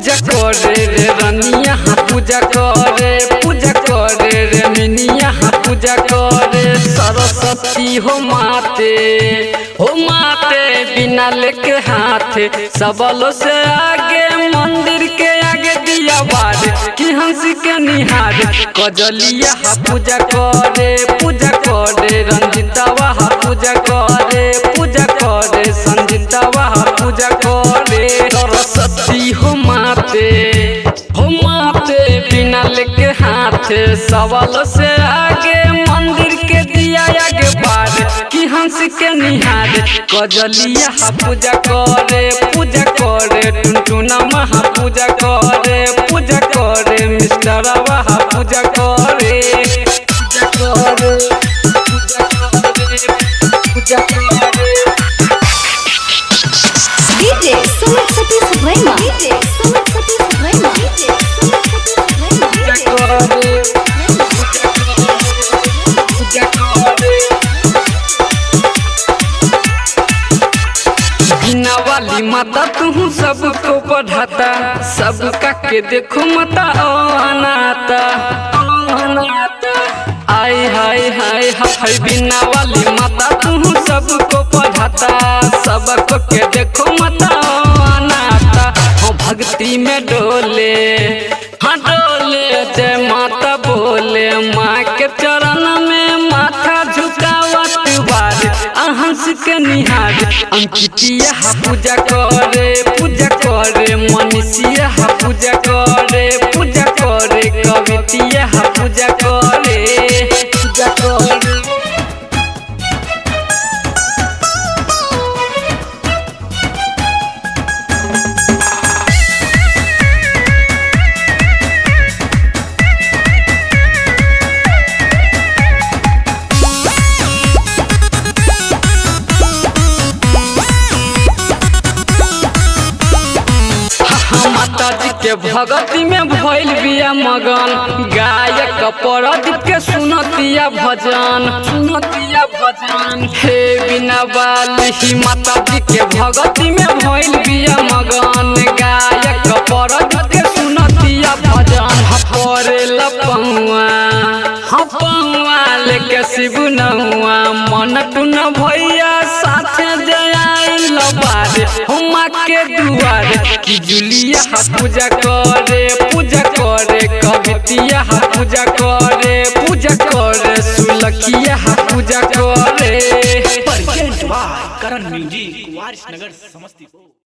पूजा करे रे रनिया हाँ पूजा करे पूजा करे रे मिनिया हाँ पूजा करे सरस्वती हो माते हो माते बिना लेके हाथ सबलो से आगे मंदिर के आगे दिया बार कि हंसी के निहार कजलिया हा पूजा करे पूजा करे रंजितावा हा पूजा करे पूजा करे संजितावा हा पूजा करे सरस्वती हो माते हो माते बिना लेके हाथ सवाल से आगे मंदिर के दिया आगे बार कि हंस के निहार कजलिया हा पूजा करे पूजा करे टुनटुना महा पूजा करे पूजा करे मिस्टर हा पूजा करे पूजा करे पूजा करे पूजा करे DJ Sumit Satish Rema. DJ Sumit Satish Rema. DJ Sumit Satish पूजा Rema. करे पूजा करे बिना वाली माता तू सबको पढ़ाता सबका के देखो माता अनाता अनाता आय हाय हाय हाय बिना वाली माता तू सबको पढ़ाता सबको के देखो माता अनाता हो भक्ति में डोले हाँ डोले जय माता बोले माँ के चरण में माथा झुकावत बार अहंस के निहार अंकितिया हा पूजा करे पूजा करे मनीषिया हा पूजा करे पूजा करे कवितिया हा पूजा करे पूजा करे हाँ, माता जी के भगती में भइल बिया मगन गायक परदीप के सुनतिया भजन सुनतिया भजन हे बिना बाली ही माता जी के भगती में भइल बिया मगन गायक परदीप के सुनतिया भजन हपरे लपंगवा हपंगवा लेके शिव नहुआ मन टुन भैया साथे जयाइल बारे हुमा के दुआर कि जुलिया हा पूजा करे पूजा करे कवितिया हा पूजा करे पूजा करे सुलखिया हा पूजा करे presented by Karan Music, Warisnagar, Samastipur.